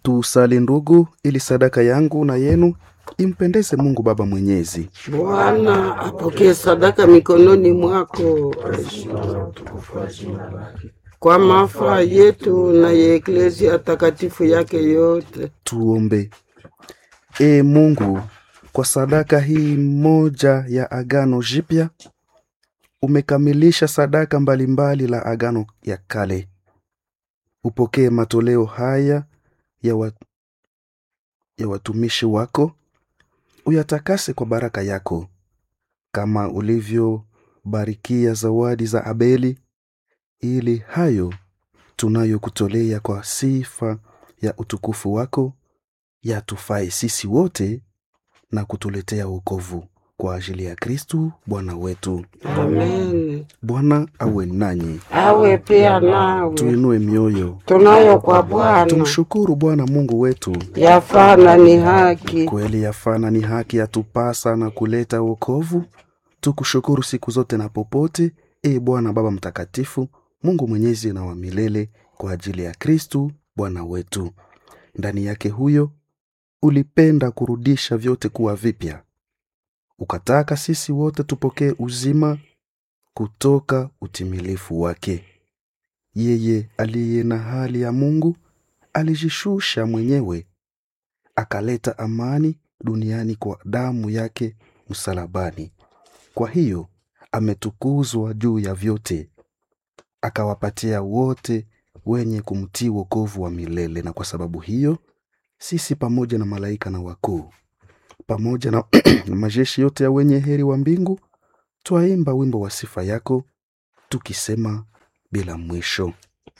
Tusali ndugu, ili sadaka yangu na yenu impendeze Mungu Baba Mwenyezi. Bwana apokee sadaka mikononi mwako kwa mafaa yetu na ya eklezia takatifu yake yote. Tuombe. Ee Mungu, kwa sadaka hii moja ya agano jipya umekamilisha sadaka mbalimbali la agano ya kale. Upokee matoleo haya ya, wa, ya watumishi wako, uyatakase kwa baraka yako, kama ulivyobarikia zawadi za Abeli, ili hayo tunayokutolea kwa sifa ya utukufu wako yatufae sisi wote na kutuletea wokovu kwa ajili ya Kristu Bwana wetu. Amen. Bwana awe nanyi, Awe pia nawe. tuinue mioyo, Tunayo kwa Bwana tumshukuru Bwana Mungu wetu. yafaa na ni haki. Kweli yafana ni haki yatupasa na kuleta wokovu. Tukushukuru siku zote na popote, e Bwana Baba Mtakatifu, Mungu mwenyezi na wa milele, kwa ajili ya Kristu Bwana wetu. Ndani yake huyo ulipenda kurudisha vyote kuwa vipya, ukataka sisi wote tupokee uzima kutoka utimilifu wake. Yeye aliye na hali ya Mungu alijishusha mwenyewe akaleta amani duniani kwa damu yake msalabani. Kwa hiyo ametukuzwa juu ya vyote, akawapatia wote wenye kumtii wokovu wa milele. Na kwa sababu hiyo sisi pamoja na malaika na wakuu pamoja na, na majeshi yote ya wenye heri wa mbingu twaimba wimbo wa sifa yako tukisema bila mwisho.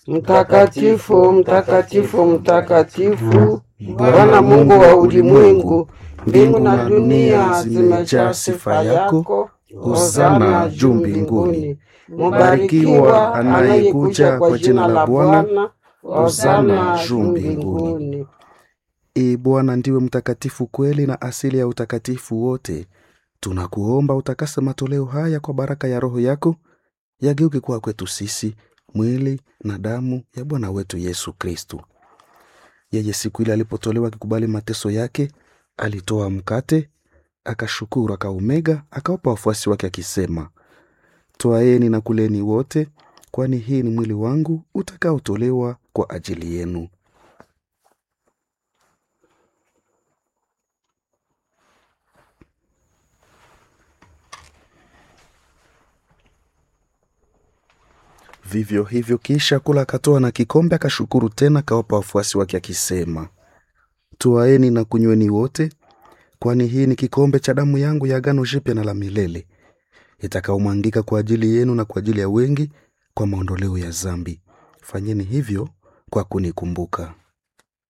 Mtakatifu, mtakatifu, mtakatifu, Bwana Mungu wa ulimwengu, mbingu na dunia zimejaa sifa yako. Hosana juu mbinguni. Mubarikiwa anayekuja kwa jina la Bwana. Hosana juu mbinguni. Ee Bwana ndiwe mtakatifu kweli na asili ya utakatifu wote. Tunakuomba utakase matoleo haya kwa baraka ya Roho yako, yageuke kuwa kwetu sisi mwili na damu ya Bwana wetu Yesu Kristu. Yeye siku ile alipotolewa akikubali mateso yake, alitoa mkate, akashukuru, akaumega, akawapa wafuasi wake akisema, twaeni na kuleni wote, kwani hii ni mwili wangu utakaotolewa kwa ajili yenu. Vivyo hivyo kisha kula, akatoa na kikombe, akashukuru tena, akawapa wafuasi wake akisema, twaeni na kunyweni wote, kwani hii ni kikombe cha damu yangu ya agano jipya na la milele, itakaomwangika kwa ajili yenu na kwa ajili ya wengi kwa maondoleo ya dhambi. Fanyeni hivyo kwa kunikumbuka.